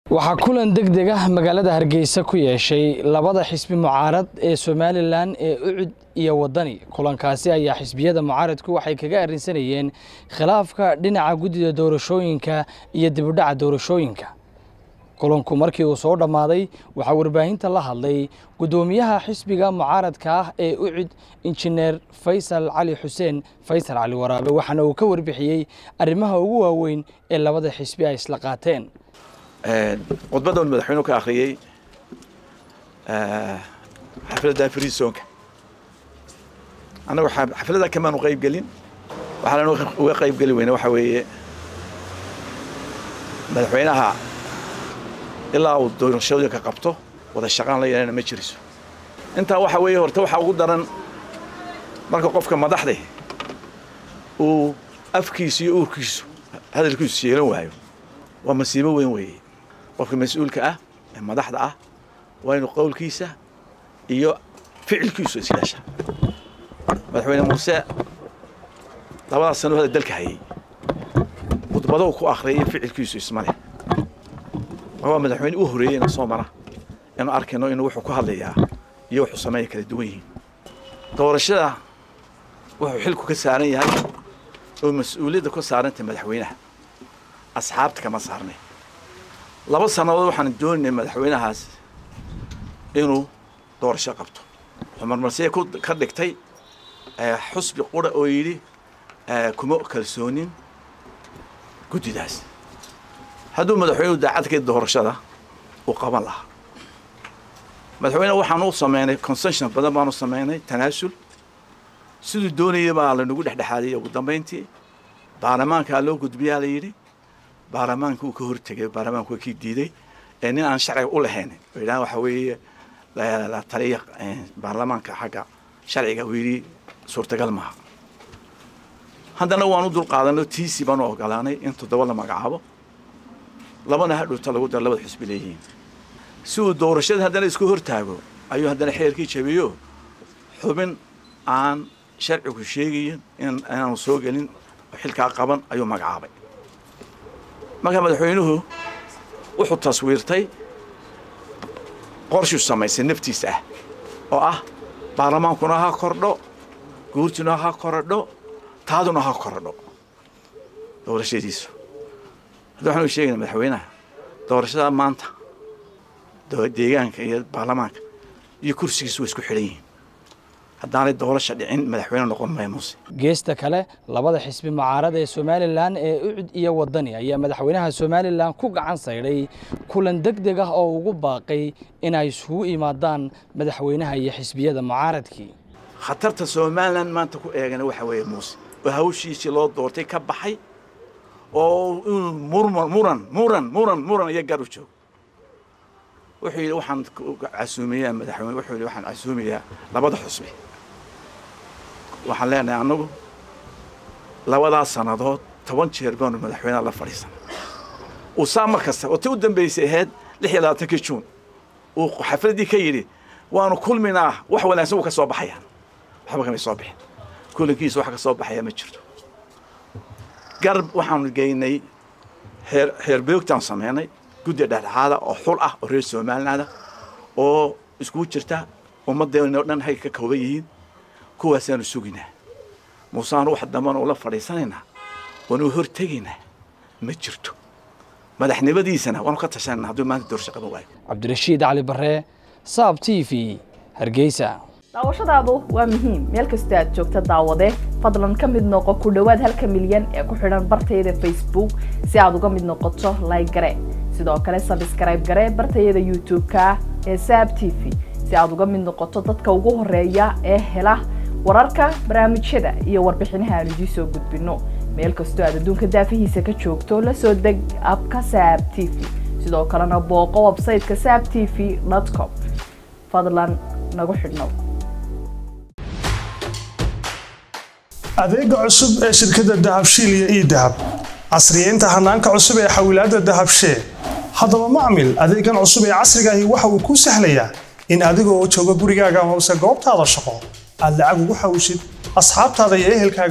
waxaa kulan deg deg ah magaalada hargeysa ku yeeshay labada xisbi mucaarad ee somalilan ee ucud iyo wadani kulankaasi ayaa xisbiyada mucaaradku waxay kaga arrinsanayeen khilaafka dhinaca guddida doorashooyinka iyo dibudhaca doorashooyinka kulanku markii uu soo dhammaaday waxaa warbaahinta la hadlay guddoomiyaha xisbiga mucaaradka ah ee ucud injineer faysal cali xuseen faysal cali waraabe waxaana uu ka warbixiyey arrimaha ugu waaweyn ee labada xisbi ay isla qaateen khudbadda uu madaxweynuhu ka akhriyey xafladda friisonka annagu xafladda kamaanu qayb gelin waxaan uga qayb geli weyne waxa weeye madaxweynaha ilaa uu doorashooyinka qabto wada shaqaan la yeelana ma jiriso intaa waxa weeye horta waxaa ugu daran marka qofka madaxda uu afkiisu iyo uurkiisu hadalkiisu yeelan waayo waa masiibo weyn weeye qofka mas-uulka ah ee madaxda ah waa inuu qowlkiisa iyo ficilkiisu isyeesha madaxweyne muuse labadaas sano hada dalka hayay khudbadou ku akhriyay ficilkiisu ismale waa madaxweyne u horeeyeyna soo mara inuu arkayno inuu wuxuu ku hadlayaa iyo wuxuu sameeya kala duwan yihiin doorashada wuxuu xilku ka saaran yahay oo mas-uuliyadda ku saarantay madaxweynaha asxaabta kama saarnay laba sannadood waxaan doonaynay madaxweynahaas inuu doorasho qabto wuxuu marmarsiya ka dhigtay xusbi qura oo yidhi kuma kalsoonin guddidaas hadduu madaxweynuhu daacadkii doorashada uu qaban lahaa madaxweyne waxaan u sameynay concession badan baanu sameynay tanaasul siduu doonayay baa lanagu dhexdhexaadiyey ugu dambayntii baarlamaankaa loo gudbiyaa la yidhi baarlamaanka uu ka hortegay baarlamaanku waa kii diiday ee nin aan sharciga u lahayn oo yidhahan waxa weeye la taliya baarlamaanka xagga sharciga uu yidhi suurtagal maaha haddana waan u dulqaadanay tiisi baanu ogolaanay in toddoba la magacaabo labana hadhowta lagu daro labada xusbi leeyihiin si uu doorashada haddana isku hortaago ayuu haddana xeerkii jabiyo xubin aan sharcigu sheegayin inaanu soo gelin oo xilkaa qaban ayuu magacaabay marka madaxweynuhu wuxuu taswiirtay qorshuu samaysay naftiisa ah oo ah baarlamaankuna ha kordho guurtuna ha korodho taaduna ha korodho doorashadiisu hadda waxaanu sheegayna madaxweynaha doorashada maanta deegaanka iyo baarlamaanka iyo kursigiisu way isku xidhan yihiin haddaanay doorasha dhicin madaxweyne noqon maya muuse geesta kale labada xisbi mucaarad ee somalilan ee ucud iyo wadani ayaa madaxweynaha somalilan ku gacan saydhay kulan deg deg ah oo ugu baaqay inay isugu imaadaan madaxweynaha iyo xisbiyada mucaaradkii khatarta somalilan maanta ku eegana waxa weeye muuse oo hawshiisii loo doortay ka baxay oo inuu murman muran muran muran muran iyo gar u joogo wuxuu yidhi waxaan casuumiyaa madaxweyne wuxuu yidhi waxaan casuumiyaa labada xusbi waxaan leenahay annagu labadaas sannadood toban jeer baanu madaxweynaha la fadhiisanay uu saa mar kasta oo ti u dambaysay ahayd lix iyo labaatankii juun uu xafladdii ka yidhi waanu kulminaa wax wanaagsan wuu ka soo baxayaan waxba kamay soo bixin kulankiisa wax ka soo baxaya ma jirto garb waxaanu geynay heer heerbeogtaan samaynay guddi dhexdhexaada oo xul ah oo reer somalilaanda oo iskugu jirta ummaddeena o dhan hay ka kooban yihiin kuwaasaanu suginaa muuseaanu wax dambana ula fadhiisanaynaa waanu hortegaynaa ma jirto madaxnimadiisana waanu ka tashanayna hadduu maanta doorasho qaban waayo cabdirashiid cali barre saab t v hargeysa daawashadaadu waa muhiim meel kastoo aad joogta daawade fadlan ka mid noqo ku dhowaad halka milyan ee ku xidhan bartayada facebook si aad uga mid noqoto like gare sidoo kale sabskrayb gare bartayada youtube-ka ee saab t v si aad uga mid noqoto dadka ugu horeeya ee hela wararka barnaamijyada iyo warbixinaha aan idiin soo gudbino meel kastoo aad adduunka daafihiisa ka joogto la soo deg abka saab t v sidoo kalena booqo websayteka saab t v com fadlan nagu xidhnow adeega cusub ee shirkadda dahabshiil iyo ii dahab casriyeynta hanaanka cusub ee xawilaadda dahabshee haddaba macmil adeegan cusub ee casrigaahi waxa uu kuu sahlayaa in adigoo jooga gurigaaga hoose goobtaada shaqo aad lacag ugu xawshid asxaabtaada iyo ehelkaaga